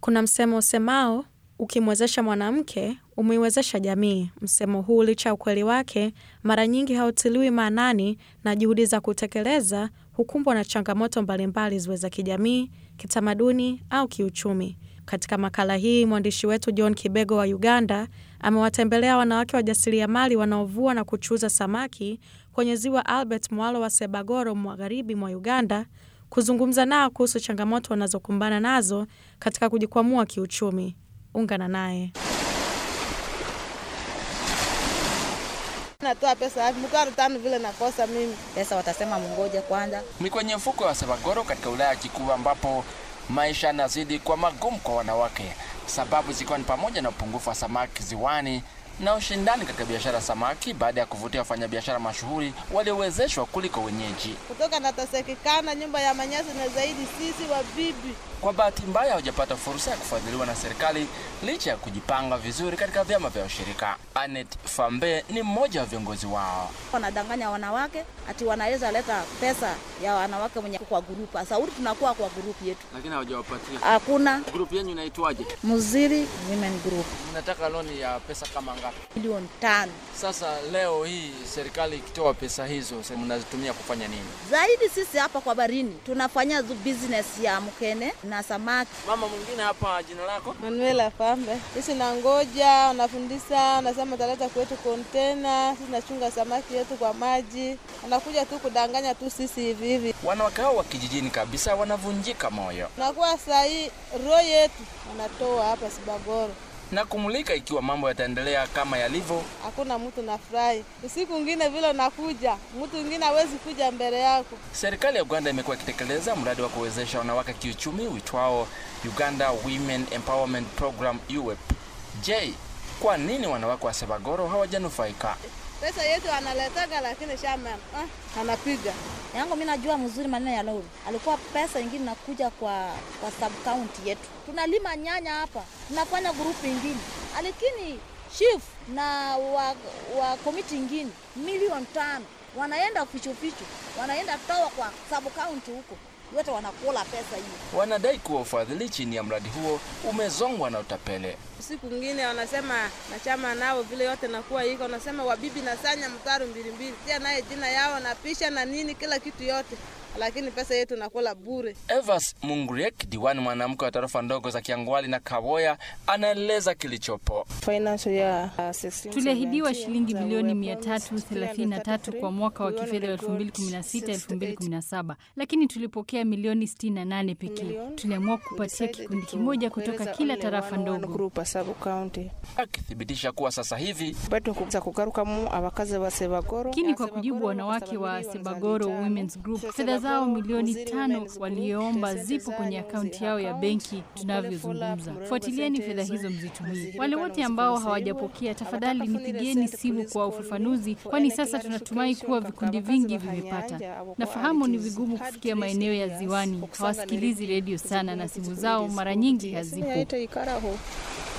Kuna msemo usemao ukimwezesha mwanamke umeiwezesha jamii. Msemo huu licha ya ukweli wake, mara nyingi hautiliwi maanani na juhudi za kutekeleza hukumbwa na changamoto mbalimbali ziwe za kijamii, kitamaduni au kiuchumi. Katika makala hii mwandishi wetu John Kibego wa Uganda amewatembelea wanawake wajasiriamali wanaovua na kuchuuza samaki kwenye ziwa Albert Mwalo wa Sebagoro, magharibi mwa Uganda, kuzungumza nao kuhusu changamoto wanazokumbana nazo katika kujikwamua kiuchumi. Ungana naye. Natoa pesa wapi? Mtwaro tano vile nakosa mimi. Pesa watasema mngoje kwanza. Ni kwenye mfuko wa Sebagoro katika wilaya ya Kikuyu ambapo maisha yanazidi kwa magumu kwa wanawake, sababu zikiwa ni pamoja na upungufu wa samaki ziwani na ushindani katika biashara ya samaki baada ya kuvutia wafanyabiashara mashuhuri waliowezeshwa kuliko wenyeji. Kutoka natasekekana nyumba ya manyasi na zaidi sisi wa bibi. Kwa bahati mbaya hawajapata fursa ya kufadhiliwa na serikali licha ya kujipanga vizuri katika vyama vya ushirika. Anet Fambe ni mmoja wa viongozi wao. Wanadanganya wanawake ati wanaweza leta pesa ya wanawake mwenye kwa grupu. Sauri tunakuwa kwa grupu yetu. Lakini hawajawapatia. Hakuna Grupu yenu inaitwaje? Muziri Women Group Mnataka loni ya pesa kama ngapi? milioni tano Sasa leo hii serikali ikitoa pesa hizo, mnazitumia kufanya nini? zaidi. Sisi hapa kwa barini tunafanya zu- business ya mkene na samaki. Mama mwingine hapa, jina lako? Manuela Fambe. Sisi nangoja, unafundisha, unasema utaleta kwetu kontena, sisi nachunga samaki yetu kwa maji. Unakuja tu kudanganya tu sisi hivi hivi. Wanawake hao wa kijijini kabisa wanavunjika moyo Nakuwa saa hii roho yetu wanatoa hapa Sibagoro. na kumulika ikiwa mambo yataendelea kama yalivyo. Hakuna mtu nafurahi. Usiku mwingine vile unakuja, mtu mwingine hawezi kuja mbele yako. Serikali ya Uganda imekuwa ikitekeleza mradi wa kuwezesha wanawake kiuchumi uitwao Uganda Women Empowerment Program UWEP. Je, kwa nini wanawake wa Sebagoro hawajanufaika? Pesa yetu analetaga, lakini shama ah, anapiga yangu mi najua mzuri maneno ya lori alikuwa pesa ingine nakuja kwa kwa sub county yetu tunalima nyanya hapa tunafanya grupu ingine lakini chief na wa, wa komiti ingine milioni tano wanaenda fichufichu wanaenda toa kwa sub county huko yote wanakula pesa hiyo Wanadai kuwa ufadhili chini ya mradi huo umezongwa na utapele. siku ngine wanasema na chama nao vile yote nakuwa iko, wanasema wabibi na sanya mtaro mbili mbili, tia naye jina yao na pisha na nini kila kitu yote, lakini pesa yetu nakula bure. Evas Munguriek, diwani mwanamke wa tarafa ndogo za Kiangwali na Kaboya, anaeleza kilichopo. Tuliahidiwa shilingi bilioni 333 kwa mwaka wa kifedha wa 2016-2017 lakini tulipokea milioni 68 pekee. Tuliamua kupatia kikundi kimoja kutoka kila tarafa ndogo. akithibitisha kuwa sasa hivi Lakini kwa kujibu wanawake wa Sebagoro Women's Group, fedha zao milioni tano walioomba zipo kwenye akaunti yao ya benki tunavyozungumza. Fuatilieni fedha hizo mzitumie. Wale wote ambao hawajapokea, tafadhali nipigieni simu kwa ufafanuzi, kwani sasa tunatumai kuwa vikundi vingi vimepata. Nafahamu ni vigumu kufikia maeneo ya ziwani, hawasikilizi redio sana na simu zao mara nyingi hazipo.